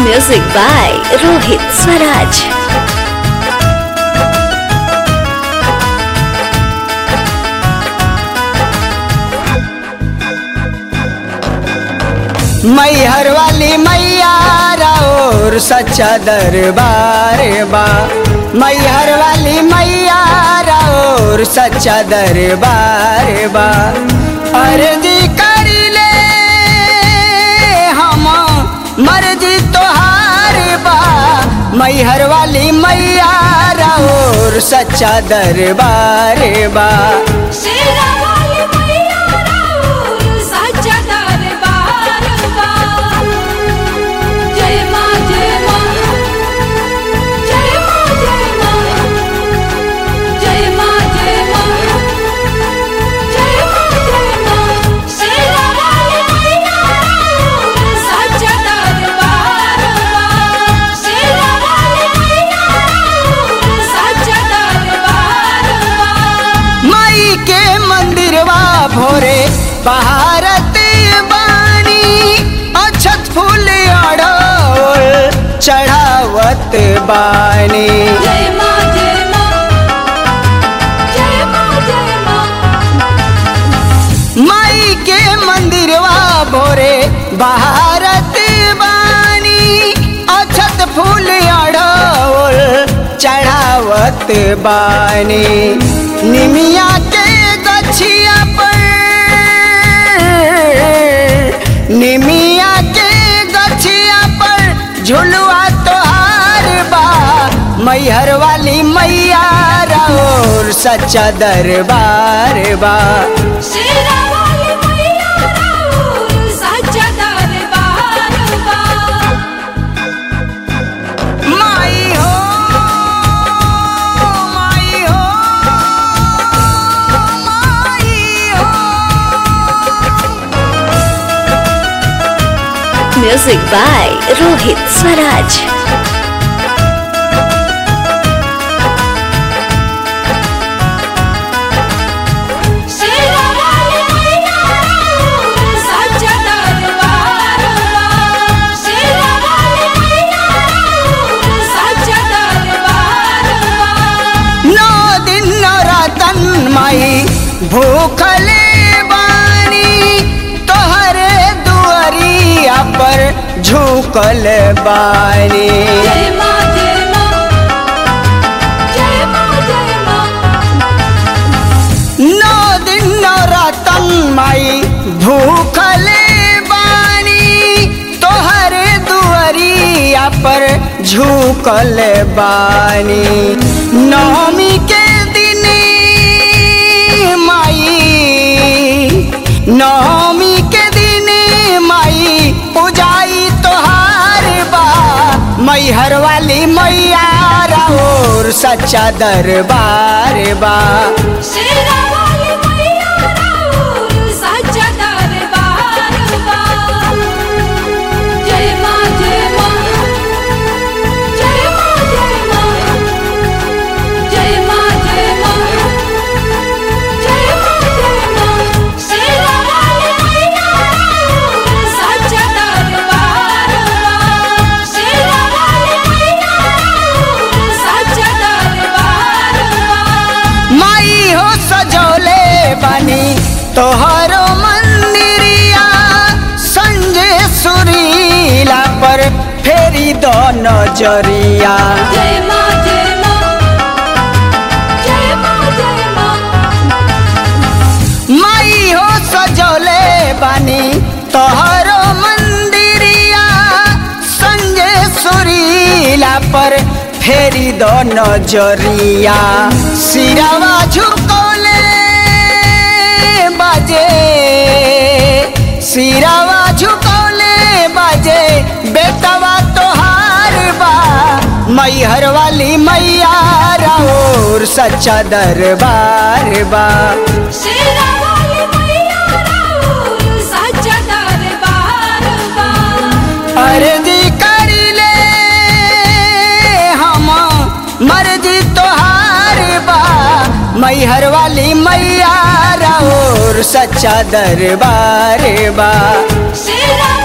Music by Rohit Swaraj. Maihar वाली मैया और सच्चा दरबार बा मैहर वाली मैया और सच्चा दरबार बा अर्जी करी ले हम मर्जी तोहार बा मैहर वाली मैया और सच्चा दरबार बा शेरा वाली मैया राउर सच्चा दरबार बा जय मां जय मां जय मां जय मां जय मां जय मां जय मां जय मां शेरा वाली मैया राउर सच्चा दरबार बा शेरा वाली मैया राउर सच्चा दरबार बा माई के मंदिरवा भोरे बहारत बानी अछत फूल अड़ोल चढ़ावत बानी जय मां जय मां जय मां जय मां माई के मंदिरवा भोरे बहारत बानी अछत फूल अड़ोल चढ़ावत बानी निमिया के गछिया पर निमिया के गछिया पर झुलुआ तोहार बा मैहर वाली मैया और सच्चा दरबार बा शेरा वाली मैया राउर सच्चा दरबार बा माई हो माई हो माई हो Music by Rohit Swaraj. शेरा वाली मैया राउर सच्चा दरबार बा शेरा वाली मैया राउर सच्चा दरबार बा नौ दिन नौरातन माई भूखले बानी तोहरे दुआरिया पर झुकल बानी जय मां जय मां जय मां जय मां नौ दिन नौरातन माई भूखले बानी तोहरे दुआरिया पर झुकल बानी नवमी के दिन माई नवमी के दिन माई पूजाई तोहार बा मैहर वाली मैया और सच्चा दरबार बा शेरा वाली मैया राउर सच्चा दरबार बा जय मां जय मां जय मां जय मां जय मां जय मां जय मां जय मां शेरा वाली मैया राउर सच्चा दरबार बा शेरा वाली मैया राउर सच्चा दरबार बा माई हो सजौले बनी तोहरो मंदिरिया संजय सुरीला पर फेरी दो नजरिया जय मां जय मां जय मां जय मां माई हो सजौले बनी तोहरो मंदिरिया संजय सुरीला पर फेरी दो नजरिया सिरावा झुकौले बाजे सिरावा झुकौले बाजे बेटवा तोहार बा मैहर वाली मैया और सच्चा दरबार बा शेरा वाली मैया राउर सच्चा दरबार बा अर्जी करी ले हम मर्जी तोहार बा मैहर वाली मैया और सच्चा दरबार बा शेरा